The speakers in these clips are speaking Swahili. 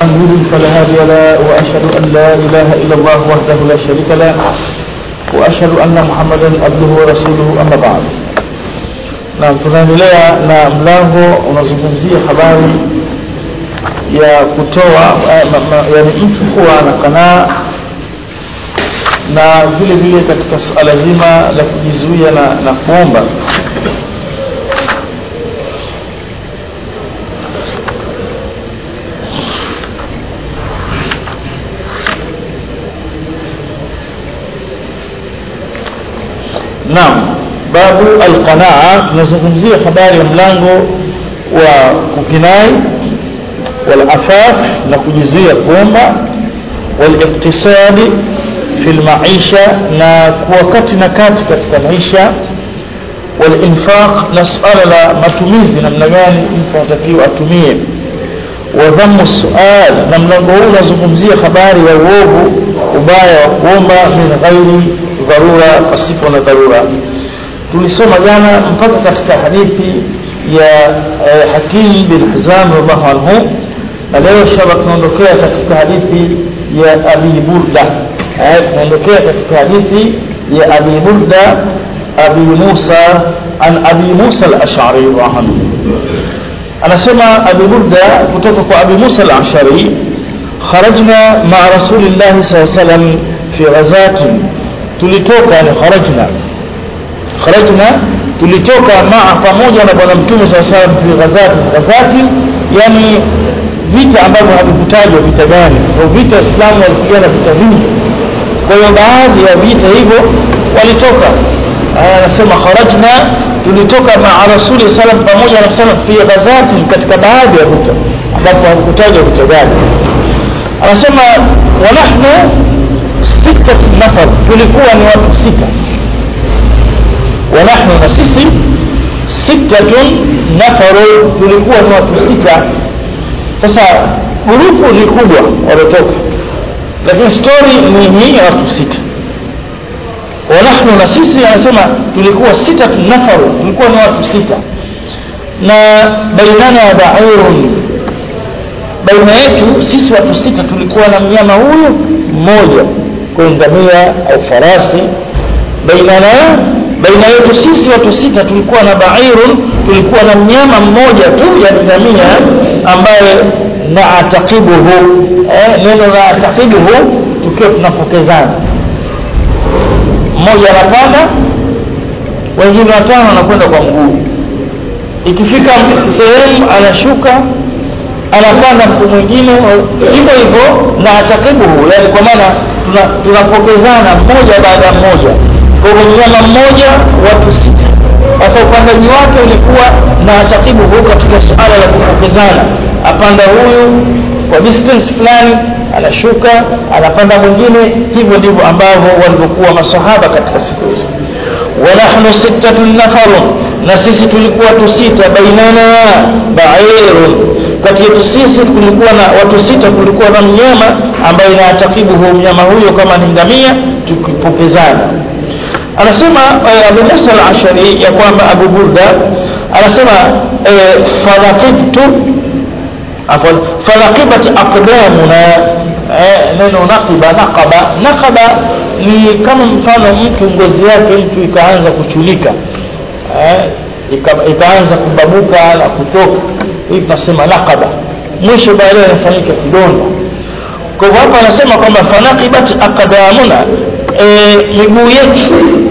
يضلل فلا هادي له واشهد ان لا اله الا الله وحده لا شريك له واشهد ان محمدا عبده ورسوله اما بعد na tunaendelea na mlango unazungumzia habari ya kutoa yani mtu kuwa na kanaa na vile vile katika suala zima la kujizuia na, na kuomba naam babu alqanaa tunazungumzia habari ya mlango wa kukinai walafaf na kujizuia kuomba waliktisadi fi lmaisha na kuwa kati na kati katika maisha walinfaq na suala la matumizi namna gani mtu anatakiwa atumie wadhamu sual na mlango huu unazungumzia habari ya uovu ubaya wa kuomba min ghairi dharura pasipo na dharura tulisoma jana mpaka katika hadithi ya eh, hakim bin hizam radhiallahu anhu na leo inshallah tunaondokea katika hadithi ya abi burda eh, tunaondokea katika hadithi ya abi burda abi musa an abi musa al-ash'ari radhiallahu anasema abi burda kutoka kwa abi musa al-ash'ari kharajna ma'a rasulillahi sallallahu alayhi wasallam fi ghazatin tulitoka ni kharajna kharajna tulitoka maa pamoja na bwana mtume saa salam fi ghazati ghazati yani vita ambavyo havikutajwa vita gani kwa vita waislamu walipigana vita vingi kwa hiyo baadhi ya vita hivyo walitoka anasema kharajna tulitoka maa rasuli salam pamoja na salam fi ghazati katika baadhi ya vita ambapo havikutajwa vita gani anasema wanahnu sita nafar tulikuwa ni watu sita ونحن نسيسي ستة نفر tulikuwa ni watu sita sasa grupu ni kubwa waliotoka lakini story ni hii ya watu sita wanahnu na sisi anasema tulikuwa sita nafaru tulikuwa ni watu sita na bainana bairun baina yetu sisi watu sita tulikuwa na mnyama huyu mmoja kwa ngamia au farasi bainana baina yetu sisi watu sita tulikuwa na bairun tulikuwa na mnyama mmoja tu ya ngamia ambaye na atakibuhu eh, neno la atakibuhu tukiwa tunapokezana mmoja anapanda wengine watano wanakwenda kwa mguu ikifika sehemu anashuka anapanda mtu mwingine hivyo hivyo na atakibuhu yani kwa maana tunapokezana mmoja baada ya mmoja kwa mnyama mmoja watu sita sasa upandaji wake ulikuwa na takibu huu katika suala la kupokezana apanda huyu kwa distance fulani anashuka anapanda mwingine hivyo ndivyo ambavyo walivyokuwa masahaba katika siku hizo wanahnu sittatun nafarun na sisi tulikuwa watu sita bainana bairun kati yetu sisi kulikuwa na watu sita kulikuwa na mnyama ambaye inatakibu huu mnyama huyo kama ni ngamia tukipokezana anasema eh, Abu Musa al-Ashari ya kwamba Abu Burda anasema eh, falaqibtu afwan falaqibat aqdamuna eh, neno naqiba naqaba naqaba ni kama mfano mtu ngozi yake mtu ikaanza kuchulika eh, ika, ikaanza kubabuka na kutoka hii tunasema naqaba mwisho baadaye inafanyika kidonda kwa hivyo hapa anasema kwamba fanaqibat aqdamuna e, miguu yetu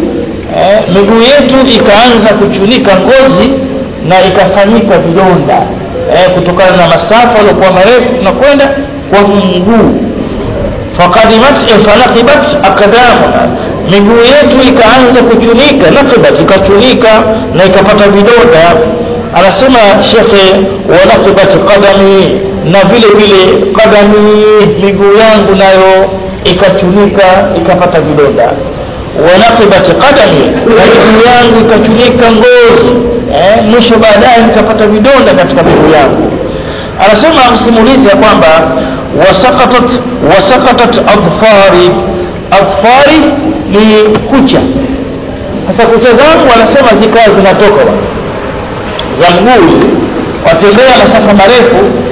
e, miguu yetu ikaanza kuchunika ngozi na ikafanyika vidonda e, kutokana na masafa yaliokuwa marefu tunakwenda kwa mguu faqadimat e, fanaqibat aqdamuna miguu yetu ikaanza kuchunika naqibat ikachunika na ikapata vidonda anasema shekhe wanaqibat qadami na vile vile qadami miguu yangu nayo ikachunika ikapata vidonda wanaqibat qadami na miguu yangu ikachunika ngozi eh, mwisho baadaye nikapata vidonda katika miguu yangu anasema msimulizi ya kwamba wasakatat wasakatat adfari adfari ni kucha sasa kucha zangu wanasema zikawa zinatoka za mguu watembea masafa marefu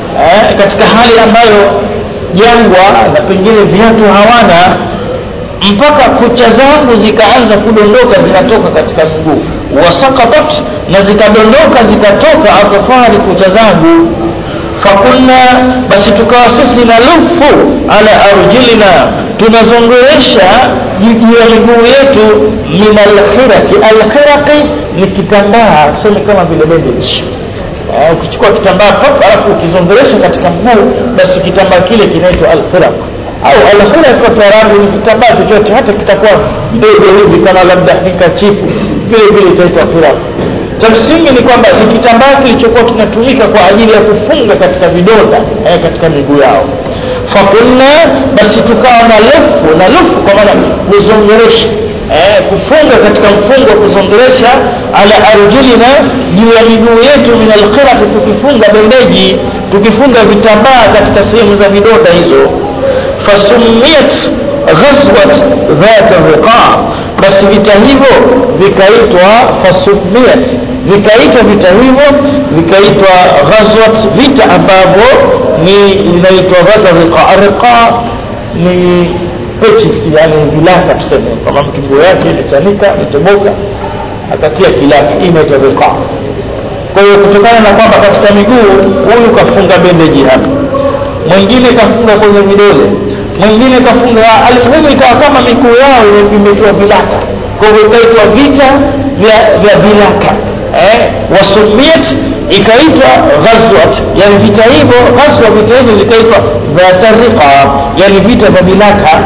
eh, katika hali ambayo jangwa na pengine viatu hawana mpaka kucha zangu zikaanza kudondoka zinatoka katika mguu wasakatat na zikadondoka zikatoka atofari kucha zangu fakunna basi tukawa sisi na lufu ala arjilina tunazongeresha juu ya miguu yetu min alkhiraki alkhiraki ni kitambaa tuseme kama vile bandage Eh, ukichukua kitambaa pap alafu ukizongeresha katika mguu basi kitambaa kile kinaitwa alkhiraq au alkhiraq kwa Kiarabu ni kitambaa chochote hata kitakuwa ndogo hivi kama labda hikachifu vile vile itaitwa khiraq cha msingi ni kwamba ni kitambaa kilichokuwa kinatumika kwa ajili ya kufunga katika vidonda eh, katika miguu yao fakunna basi tukawa na lufu na lufu kwa maana kuzongeresha eh, kufunga katika mfungo wa kuzongeresha ala arjulina juu ya miguu yetu min alqirati tukifunga bendeji tukifunga vitambaa katika sehemu za vidonda hizo fasumiyat ghazwat dhat riqa basi vita hivyo vikaitwa fasumiyat vikaitwa vita hivyo vikaitwa ghazwat vita ambavyo ni inaitwa dhat riqa riqa ni pechi yani vilaka tuseme kama mtu nguo yake imechanika imetoboka akatia kilaka hii inaitwa riqa kwa hiyo kutokana na kwamba katika miguu huyu kafunga bendeji hapa mwingine kafunga kwenye vidole mwingine kafunga alimuhimu ikawa kama miguu yao imetiwa vilaka kwa hivyo ikaitwa vita vya, vya vilaka eh, wasumiat ikaitwa ghazwat yani vita hivyo ghazwa vita hivyo vikaitwa dhatariqa yani vita vya vilaka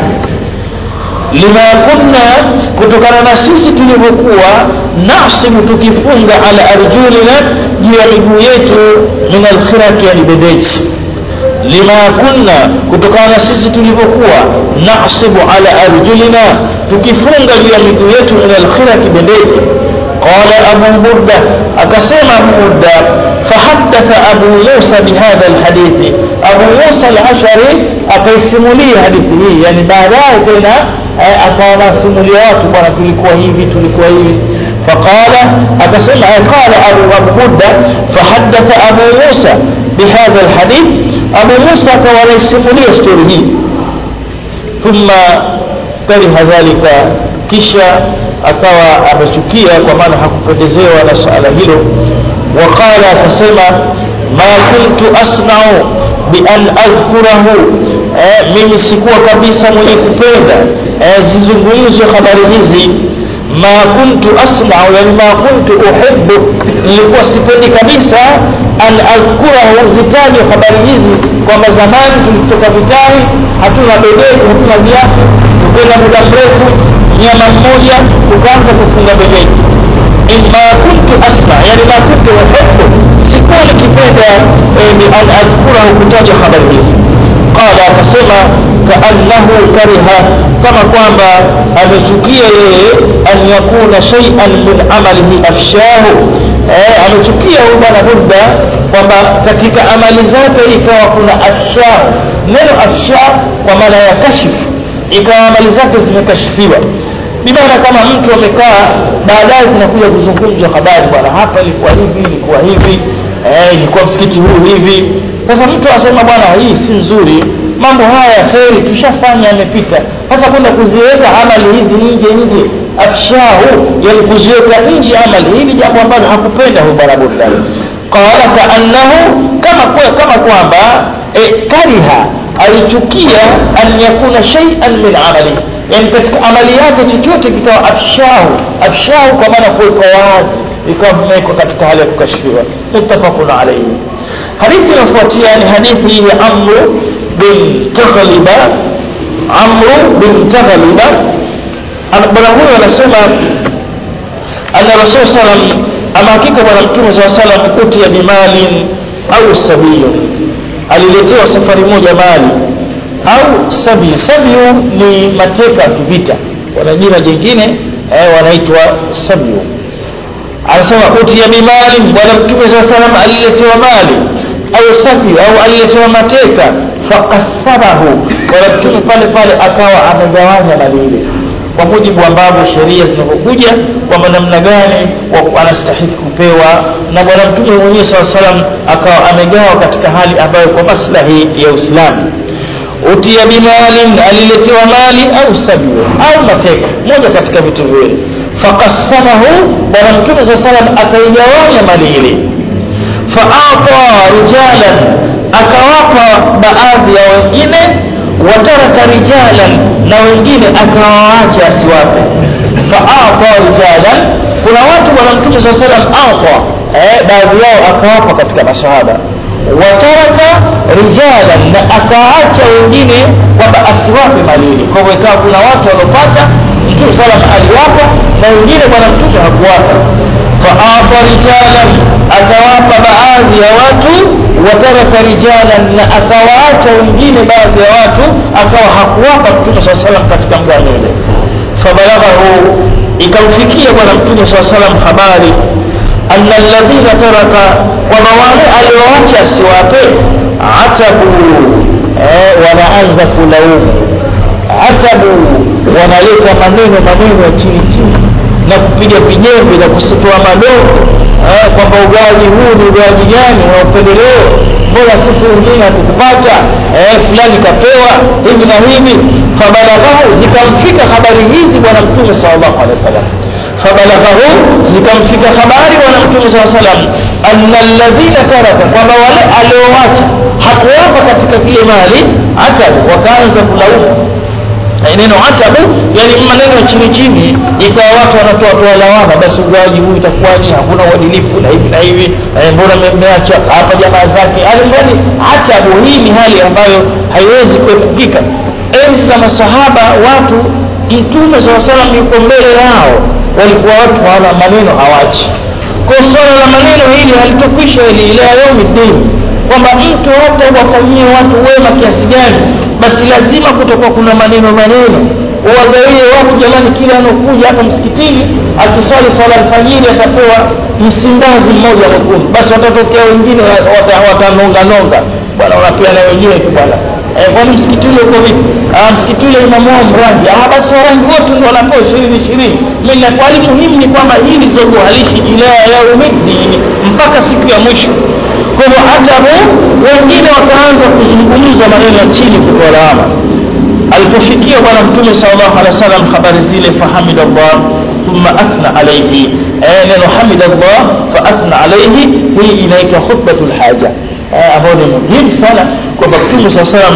lima kunna kutokana na sisi tulivyokuwa nasibu tukifunga ala arjulina juu ya miguu yetu min alkhiraki yani bebeji lima kunna kutokana na sisi tulivyokuwa nasibu ala arjulina tukifunga juu ya miguu yetu min alkhiraki bebeji qala abu burda akasema abu burda fahadatha abu musa bihadha alhadithi abu musa alashari akaisimulia hadithi hii yani baadaye tena akawa nasimulia watu bwana tulikuwa hivi tulikuwa hivi faqala akasema qala abu abu burda fahadatha abu musa bihadha alhadith abu musa akawa anaisimulia stori hii thumma kariha dhalika kisha akawa amechukia kwa maana hakupendezewa na suala hilo waqala akasema ma kuntu asnau bian adhkurahu eh, mimi sikuwa kabisa mwenye kupenda eh, zizungumzwe habari hizi ma kuntu asnau yani ma kuntu uhibbu nilikuwa sipendi kabisa an adhkurahu zitajwe habari hizi kwamba zamani tulitoka vitani hatuna bebeji hatuna viatu tukenda muda mrefu nyama mmoja tukaanza kufunga bebeji ma kuntu asma yani ma kuntu uhibbu sikuwa nikipenda eh, ni an adhkurahu kutaja habari hizi qala akasema kaannahu kariha kama kwamba amechukia yeye an yakuna shay'an min amalihi afshahu eh, amechukia huyu bwana burda kwamba katika amali zake ikawa kuna afshahu neno afshah kwa maana ya kashifu ikawa amali zake zimekashifiwa bimaana kama mtu amekaa baadaye zinakuja kuzungumzwa habari bwana hapa ilikuwa hivi ilikuwa hivi eh, ilikuwa msikiti huu hivi sasa mtu asema bwana hii si nzuri mambo haya ya kheri tushafanya yamepita sasa kwenda kuziweka amali hizi nje nje afshahu yani kuziweka nje amali hili jambo ambalo hakupenda huyu bwana burdan qala kaannahu kama kwa, kama kwamba e, kariha alichukia an yakuna shay'an min amali yani katika amali yake chochote kikawa afshahu afshahu kwa maana kuwekwa wazi ikawa vimewekwa katika hali ya kukashifiwa muttafaqun alayhi hadithi inayofuatia ni hadithi ya amru bin taghliba amru bin taghliba bwana huyo anasema anna rasul salam ama hakika bwana mtume saa salam utiya bimalin au sabiyun aliletewa safari moja mali au sabi sabiu ni mateka ya kivita wana jina jingine eh, wanaitwa sabiu anasema utiya bimali bwana mtume saa salam aliletewa mali au sabiu au aliletewa mateka faqassamahu bwana mtume pale pale akawa amegawanya mali ile kwa mujibu ambavyo sheria zinavyokuja kwamba namna gani anastahiki kupewa na bwana mtume mwenyewe saa salam akawa amegawa katika hali ambayo kwa maslahi ya uislamu utia bimalin aliletewa mali au sabiwa au mateka moja katika vitu viwili faqassamahu bwana mtume saa salam akaigawanya mali ile faata rijalan akawapa baadhi ya wengine wataraka rijalan na wengine akawaacha asiwape faata rijalan kuna watu bwana mtume saa salam ata eh, baadhi yao akawapa katika masahaba wataraka rijalan na akaacha wengine kwamba asiwape malili kwa hivyo ikawa kuna watu waliopata mtume salam aliwapa na wengine bwana mtume hakuwapa faata rijalan akawapa baadhi ya watu wataraka rijalan na akawaacha wengine baadhi ya watu akawa hakuwapa mtume saa salam katika mgano ule fabalaghahu ikamfikia bwana mtume saa salam habari anna alladhina taraka kwamba wale alioacha asiwape atabu eh, wanaanza kulaumu atabu wanaleta maneno maneno ya chini chini na kupiga vijembe na kusitoa madogo eh, kwamba ugawaji huu ni ugawaji gani wa upendeleo mbona sisi wengine hatukupata eh, fulani kapewa hivi na hivi fabalaghahu zikamfika habari hizi bwana mtume sallallahu alaihi wasallam fabalaghahu zikamfika habari bwana mtume saa salam anna alladhina taraka kwamba wale aliowacha hakuwapa katika kile mali atabu wakaanza kulaumu neno atabu yani maneno ya chini chini ikawa watu wanatoa toa lawama basi ugawaji huu itakuwaje hakuna uadilifu na hivi na hivi eh, mbona mmeacha hapa jamaa zake alimradi atabu hii ni hali ambayo haiwezi kuepukika enzi za masahaba watu mtume saa salam yuko mbele yao walikuwa watu hawana maneno hawachi kwa swala la maneno hili halitokwisha ili ila yaumi dini kwamba mtu hata wafanyie watu wema kiasi gani basi lazima kutokuwa kuna maneno maneno uwagawie watu jamani kila anokuja hapa msikitini akiswali swala alfajiri atapewa msimbazi mmoja mwekundu basi watatokea wengine watanonganonga bwana unapeana wenyewe tu bwana eh, kwani msikiti ule uko vipi ah, msikiti ule imamu wao mrangi ah, basi warangi wote ndio wanapewa ishirini ishirini minafali muhimu ni kwamba hili zogo halishi ila yaumiddini mpaka siku ya mwisho kwa hivyo atabu wengine wakaanza kuzungumza maneno ya chini kutoa lawama alipofikia bwana mtume sallallahu alaihi wasallam habari zile fahamidallah thumma athna alayhi eh, neno hamidallah fa athna alayhi hii inaitwa khutbatul haja eh, ambayo ni muhimu sana kwamba mtume saa salam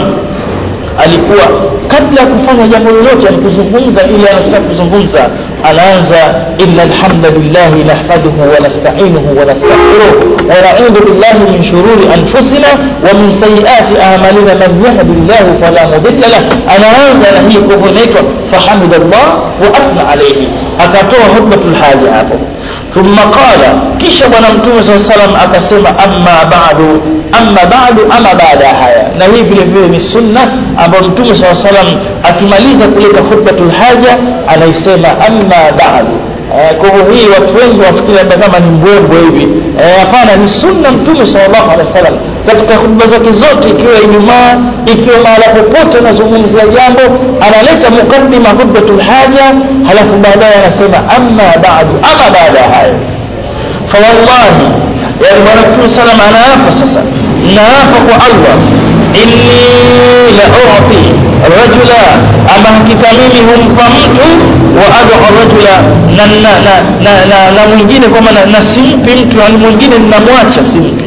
alikuwa kabla ya kufanya jambo lolote alikuzungumza ili anataka kuzungumza anaanza inna alhamdulillahi nahmaduhu wa nasta'inuhu wa nastaghfiruh wa na'udhu billahi min shururi anfusina wa min sayyiati a'malina man yahdihillahu fala mudilla lahu anaanza na hii kwa inaitwa fahamidallah wa athna alayhi akatoa hutbatul haja hapo thumma qala kisha bwana mtume saa salam akasema amma ba'du amma ba'du ama baada haya na hii vile vile ni sunna ambayo mtume saa salam akimaliza kuleta khutbatul haja anaisema amma ba'du kwa hivyo hii watu wengi wafikiri labda kama ni mbwembwe hivi hapana ni sunna mtume sallallahu alaihi wasallam katika hutuba zake zote ikiwa ijumaa ikiwa mahala popote anazungumzia jambo analeta mukaddima khutbatul haja halafu baadaye anasema amma ba'du ama baada haya fawallahi yani bwana mtume salam anaapa sasa naapa kwa allah inni la uti rajula ama hakika mimi humpa mtu wa adu rajula na, na, na, na, na, na mwingine kwamba na, na simpi mtu yani mwingine ninamwacha simpi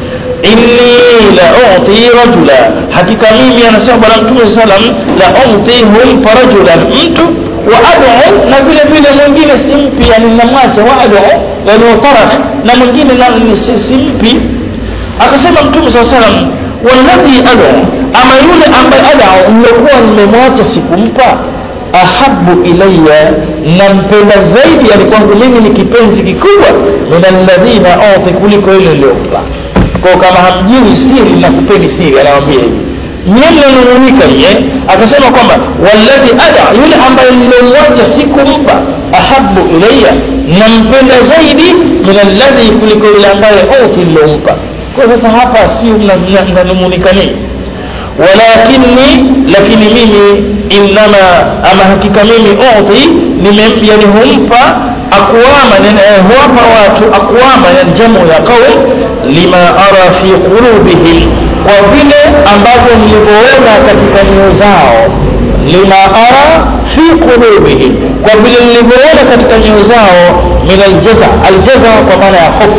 inni la uti rajula hakika mimi anasema bwana mtume salam la uti humpa rajulan mtu wa adu na vile vile mwingine simpi yani ninamwacha wa adu yani utarak na mwingine simpi akasema mtume saa salam walladhi ada ama yule ambaye ada mmekuwa mmemwacha sikumpa ahabu ilaya nampenda zaidi yani kwangu mimi ni kipenzi kikubwa min alladhina uti kuliko yule niliyompa kwa kama hamjui siri na kupeni siri anawambia hivi nyie mnanung'unika nyie akasema kwamba walladhi ada yule ambaye nilomwacha sikumpa ahabu ilaya nampenda zaidi min alladhi kuliko yule ambaye uti nilompa kwa sasa hapa sio mnanung'unika nini walakinni lakini mimi innama ama hakika mimi udhi nime yani humpa aqwama huwapa watu aqwama yani jamu ya qaum lima ara fi qulubihim kwa vile ambavyo nilivyoona katika nyoyo zao lima ara fi qulubihim kwa vile nilivyoona katika nyoyo zao min aljaza aljaza kwa maana ya hofu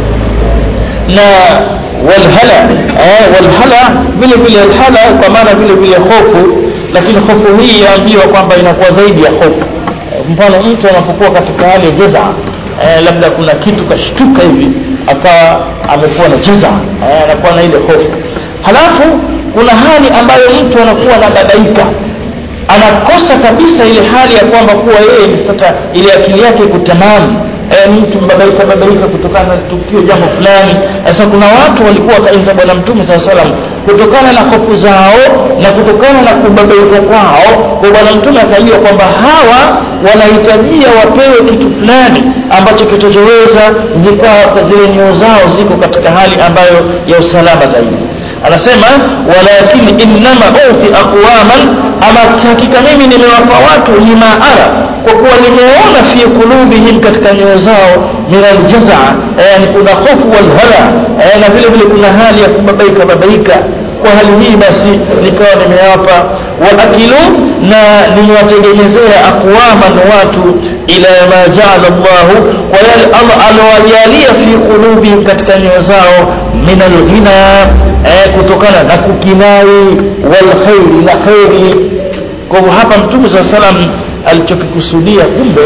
na walhala eh, walhala vile vile alhala kwa maana vile vile hofu lakini hofu hii yaambiwa kwamba inakuwa zaidi ya hofu mfano mtu anapokuwa katika hali ya jaza eh, labda kuna kitu kashtuka hivi akawa amekuwa na jaza eh, anakuwa na ile hofu halafu kuna hali ambayo mtu anakuwa anabadaika anakosa kabisa ile hali ya kwamba kuwa yeye sasa ile akili yake iko tamamu e, mtu mbabaika babaika kutokana na tukio jambo fulani sasa kuna watu walikuwa kaisa bwana mtume saa salam kutokana na hofu zao na kutokana na kubabaika kwao kwa bwana mtume akajua kwamba hawa wanahitajia wapewe kitu fulani ambacho kitachoweza zikawa zile nyoo zao ziko katika hali ambayo ya usalama zaidi anasema walakini innama uti aqwaman ama hakika mimi nimewapa watu lima ara kwa kuwa nimeona fi kulubihim katika nyoyo zao min aljaza yani kuna hofu walhala na vile vile kuna hali ya kubabaika babaika kwa hali hii basi nikawa nimewapa waakilu na nimewatengenezea aqwaman watu ila ma jaala llahu kwa yale allah alowajalia fi qulubihim katika nyoyo zao min alghina eh, kutokana na kukinai walkhairi na kheri kwa hivyo hapa mtume saa salam alichokikusudia kumbe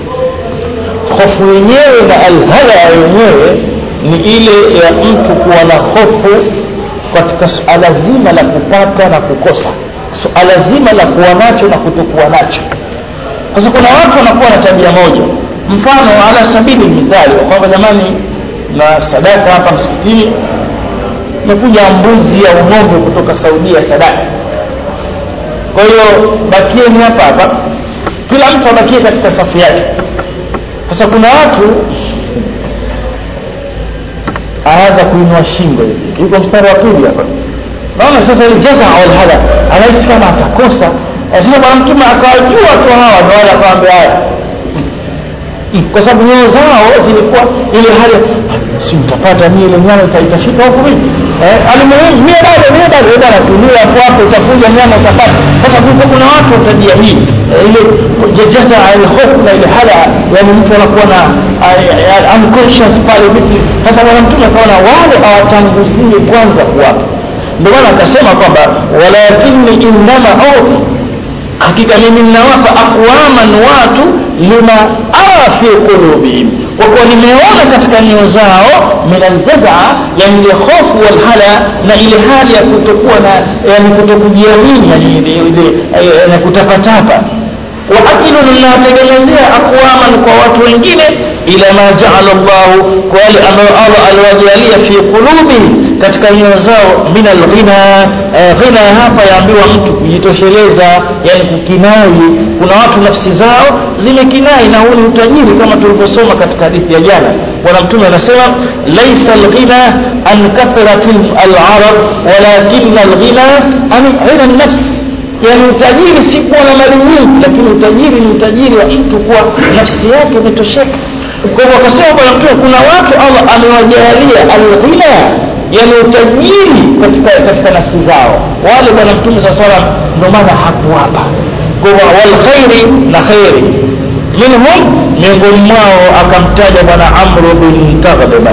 hofu yenyewe na alhala yenyewe ni ile ya mtu kuwa na hofu katika suala zima la kupata na kukosa suala zima la kuwa nacho na kutokuwa nacho sasa kuna watu wanakuwa na tabia moja mfano ala sabili mithali kwamba jamani na sadaka hapa msikitini imekuja mbuzi ya ng'ombe kutoka saudia sadaka kwa hiyo bakieni hapa hapa kila mtu abakie katika safu yake sasa kuna watu anaanza kuinua shingo hivi yuko mstari wa pili hapa naona sasa ile jaza wal hada anahisi kama atakosa sasa bwana mtume akawajua tu hawa ndio wale akawaambia haya kwa sababu nyoyo zao zilikuwa ile hali si mtapata mie ile nyama itafika huku vipi eh, alimuhimu mie bado mie bado enda natulia hapo hapo utakuja nyama utapata sasa kulikuwa kuna watu wa tabia hii eh, ile jaza ile hofu na ile hala yani mtu anakuwa na uh, unconscious pale vipi sasa bwana mtume akaona wale awatanguzie kwanza kuwapa ndio maana akasema kwamba walakini innama udhi hakika mimi ninawapa aqwaman watu lima ara fi qulubihim kwa kuwa nimeona katika nyoyo zao min aljaza yani ile hofu walhala na ile hali ya kutokuwa na yani kutokujiamini yani ile na kutapatapa wa akilu ninawatengenezea aqwaman kwa watu wengine ila ma jaala llahu kwa wale ambayo allah aliwajalia fi qulubihim katika nyoyo zao min alghina eh, ghina hapa yaambiwa mtu kujitosheleza yani kukinai kuna watu nafsi zao zimekinai na huu ni utajiri kama tulivyosoma katika hadithi ya jana bwana mtume anasema laisa alghina an kathrati alarab walakina alghina an ghina nafs yani utajiri si kuwa na mali nyingi lakini utajiri ni utajiri wa mtu kuwa nafsi yake imetosheka kwa hivyo akasema bwana mtume kuna watu allah amewajalia alghina yani utajiri katika katika nafsi zao wale bwana mtume saa salam ndio maana hakuwapa kwa walkhairi na khairi minhum miongoni mwao akamtaja bwana amru bin taghlban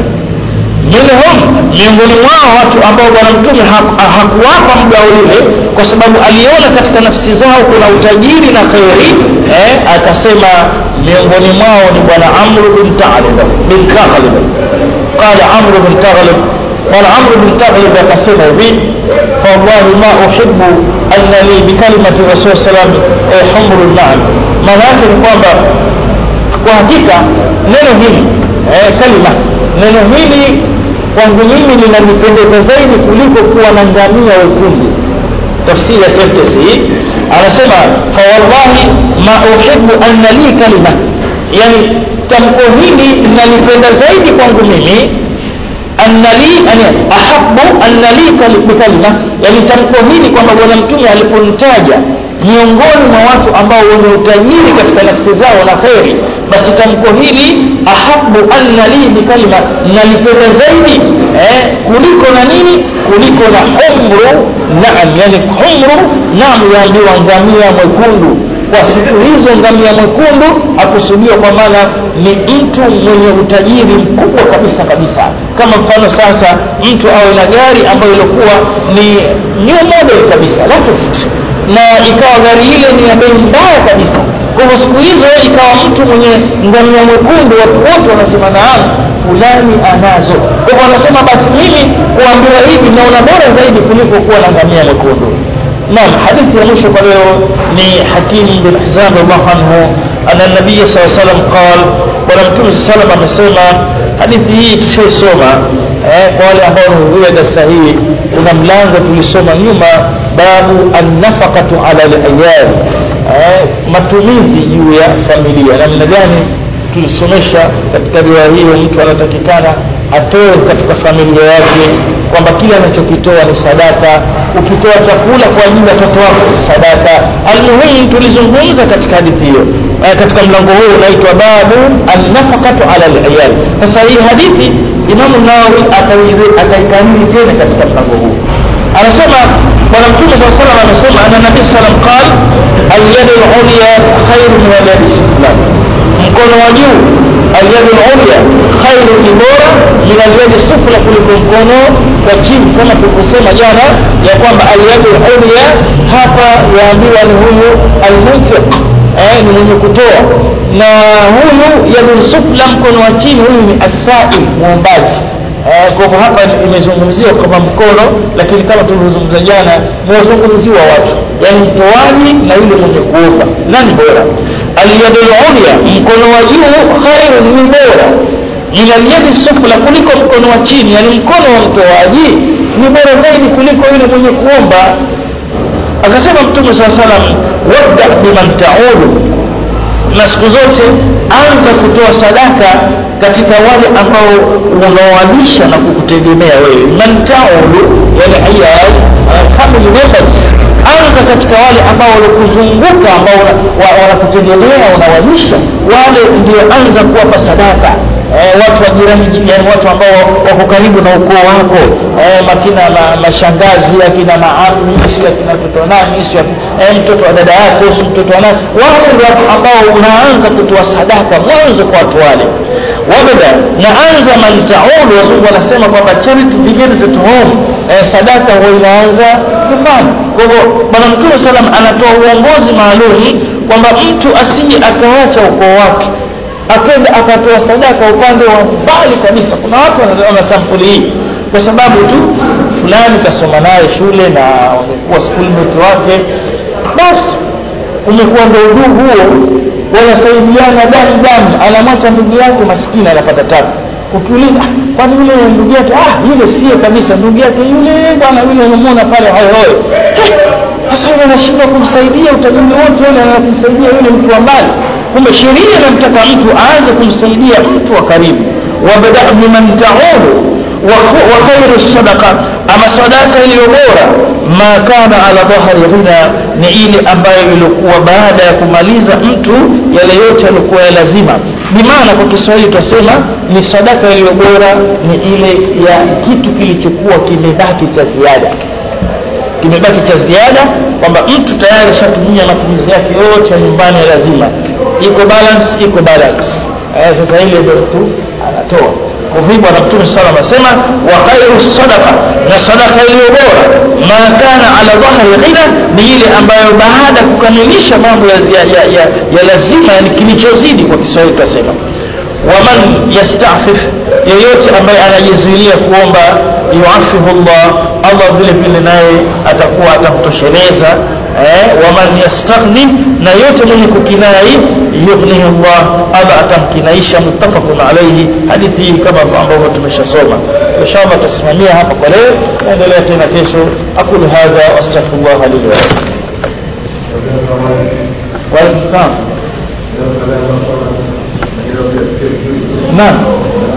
minhum miongoni mwao watu ambao bwana mtume hakuwapa mgao lile kwa sababu aliona katika nafsi zao kuna utajiri na khairi eh, akasema miongoni mwao ni bwana amru bin taghlib bin taghlib qala amru bin taghlib قال عمرو بن تغلب akasema hivi فوالله ما أحب أن لي بكلمة الرسول صلى الله عليه وسلم حمر النعم maana yake ni kwamba kwa hakika neno hili eh, kalima neno hili kwangu mimi linanipendeza zaidi kuliko kuwa na ngamia wekundu tafsiri ya sentence hii anasema fawallahi ma uhibu anna li kalima yani tamko hili linalipenda zaidi kwangu mimi anna li yani ahabbu anna li bikalima yani tamko hili kwamba bwana mtume aliponitaja miongoni mwa watu ambao wenye utajiri katika nafsi zao na kheri basi tamko hili ahabu anna li bikalima nalipenda zaidi eh, kuliko na nini kuliko na humru naam yani humru naam yaambiwa ngamia mwekundu kwa siku hizo ngamia mwekundu akusudiwa kwa maana ni mtu mwenye utajiri mkubwa kabisa kabisa kama mfano sasa mtu awe na gari ambayo ilikuwa ni new model kabisa latest na ikawa gari ile ni ya bei mbaya kabisa kwa hivyo siku hizo ikawa mtu mwenye ngamia mwekundu watu wote wanasema naam fulani anazo kwa hivyo wanasema basi mimi kuambiwa hivi naona bora zaidi kuliko kuwa na ngamia mwekundu naam hadithi ya mwisho kwa leo ni hakim bin hizam radhiallahu anhu ana nabii saa salam qal bwana mtume saa salam amesema hadithi hii tushaisoma eh, kwa wale ambao wamehudhuria darasa hii kuna mlango tulisoma nyuma babu annafaqatu ala layali eh, matumizi juu ya familia namna gani tulisomesha katika riwaya hiyo mtu anatakikana atoe katika familia yake kwamba kile anachokitoa ni sadaka ukitoa chakula kwa ajili ya watoto wako ni sadaka almuhimu tulizungumza katika hadithi hiyo eh, katika mlango huu unaitwa babu annafaqatu ala liyal sasa hii hadithi imamu nawawi akaikariri tena katika mlango huu anasema bwana mtume saa salam amesema ana nabii salam qal alyadu lulya khairu min alyadi sufla mkono wa juu alyadu lulya khairu ni bora min alyadi sufla kuliko mkono wa chini kama tulivyosema jana ya kwamba alyadu lulya hapa yaambiwa ni huyu almunfiq eh, ni mwenye kutoa na huyu yadu sufla mkono wa chini huyu ni asail muombaji Eh, kwa hivyo hapa imezungumziwa kama mkono lakini kama tulivyozungumza jana mwazungumziwa watu yani mtoaji na yule mwenye kuomba nani bora alyadul ulya mkono wa juu khairu ni bora min alyadi sufla kuliko mkono wa chini yani mkono wa mtoaji ni bora zaidi kuliko yule mwenye kuomba akasema mtume saa salam wabda biman taudu na siku zote anza kutoa sadaka katika wale ambao unaowalisha na kukutegemea wewe man taulu yani ayal uh, family members anza katika wale ambao walikuzunguka ambao wanakutegemea wa, unawalisha wale ndio anza kuwapa sadaka eh, watu wa jirani yani watu ambao wako karibu na ukoo wako eh, makina ma, mashangazi akina maami si akina mtoto wa nani si eh, mtoto wa dada yako si mtoto wa nani wale ndio watu ambao unaanza kutoa sadaka mwanzo kwa watu wale wabda na anza man taulu wazungu wanasema kwamba charity begins at home eh, sadaka huwa inaanza nyumbani kwa hivyo bwana mtume salam anatoa uongozi maalum kwamba mtu asije akaacha ukoo wake akenda akatoa sadaka upande wa mbali kabisa kuna watu wanaona sampuli hii kwa sababu tu fulani kasoma naye shule na wamekuwa schoolmate wake basi umekuwa ndo udugu huo wanasaidiana damu damu anamwacha ndugu yake maskini anapata tabu ukiuliza kwani yule ndugu yake ah yule sio kabisa ndugu yake yule bwana yule unamwona pale hoyohoyo sasa yule anashindwa kumsaidia utajiri wote ule anakumsaidia yule mtu wa mbali kumbe sheria inamtaka mtu aanze kumsaidia mtu wa karibu wabda biman taulu wa khairu sadaqa ama sadaka iliyo bora ma kana ala dhahri ghina ni ile ambayo ilikuwa baada ya kumaliza mtu yale yote yalikuwa ya lazima bimaana kwa kiswahili twasema ni sadaka iliyo bora ni ile ya kitu kilichokuwa kimebaki cha ziada kimebaki cha ziada kwamba mtu tayari shatumia matumizi yake yote ya nyumbani ya lazima iko balance iko balance eh, sasa ile ndio mtu anatoa kwa hivyo bwana mtume sala anasema wa khairu sadaqa na sadaka iliyo bora ma kana ala dhahri ghina ni ile ambayo baada ya kukamilisha mambo ya, ya, ya, ya, ya lazima yani kilichozidi kwa kiswahili tutasema waman yastafif yeyote ambaye anajizuilia kuomba yuafihu llah allah vile vile naye atakuwa atamtosheleza eh, waman yastaghni na yote mwenye kukinai yughnihi llah allah atamkinaisha muttafaqun alaihi hadithi hii kama ambavyo tumeshasoma inshallah tutasimamia hapa kwa leo naendelea tena kesho aqulu hadha wastaghfirullah li wa lakum wa alaikum salam naam